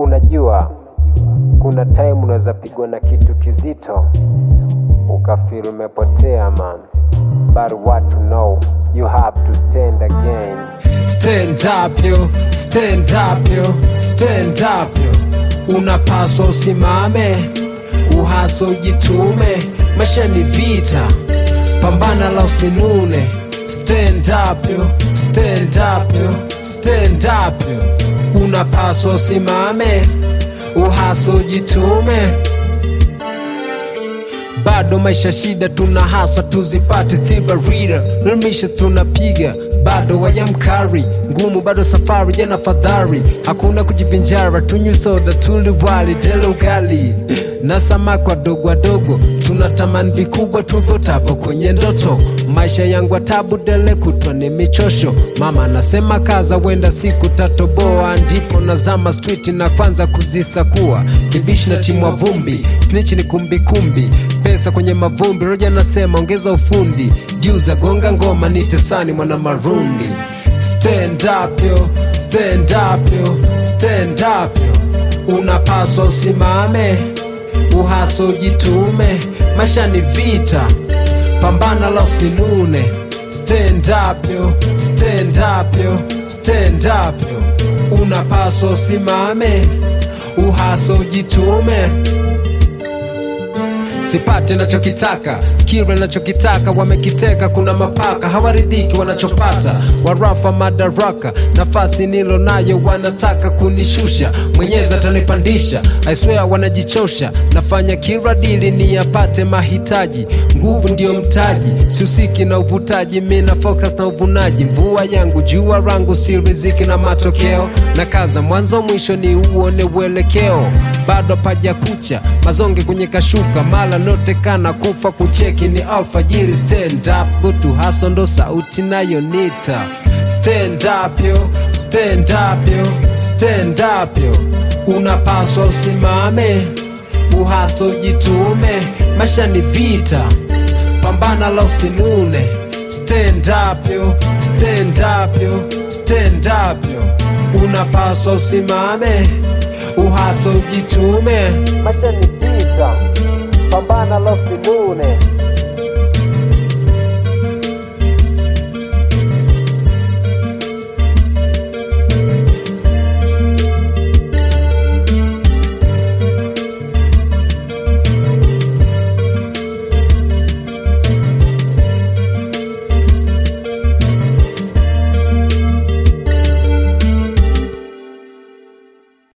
Unajua, kuna time unaweza pigwa na kitu kizito ukafeel umepotea man, but what to know you have to stand again. Stand up yo, stand up yo, stand up yo. Unapaswa usimame, uhaso ujitume, maisha ni vita, pambana la usinune. Stand up yo, stand up yo, stand up yo. Unapaswa usimame, uhaso ujitume bado maisha shida tuna haswa tuzipate stibarira namisha tunapiga bado wayamkari ngumu bado safari jana fadhari hakuna kujivinjara tunywe soda tuliwali tele ugali na samaki wadogo wadogo tunatamani vikubwa tuvotapo kwenye ndoto maisha yangu atabu dele kutwa ni michosho mama anasema kaza wenda siku tatoboa ndipo nazama street na kwanza kuzisakua kibishi na timwa vumbi snitch ni kumbikumbi pesa kwenye mavumbi roja nasema ongeza ufundi juza gonga ngoma nitesani mwana marundi stand up yo stand up yo stand up yo unapaswa usimame uhaso ujitume maisha ni vita pambana la usinune stand up yo stand up yo stand up yo unapaswa usimame uhaso ujitume sipate nachokitaka kile nachokitaka wamekiteka kuna mapaka hawaridhiki wanachopata warafa madaraka nafasi nilo nayo wanataka kunishusha mwenyezi atanipandisha aiswea wanajichosha nafanya kila dili ni yapate mahitaji nguvu ndiyo mtaji siusiki na uvutaji mina focus na uvunaji mvua yangu jua rangu si riziki na matokeo na kaza mwanzo mwisho ni uone uelekeo bado paja kucha mazonge kwenye kashuka mala notekana kufa kucheki ni alfajiri stand up gutu haso ndo sauti nayo nita stand up yo stand up yo stand up yo unapaswa usimame uhaso ujitume maisha ni vita pambana la usinune stand up yo stand up yo stand up yo unapaswa usimame uhaso ujitume Maisha ni vita, pambana la usinune.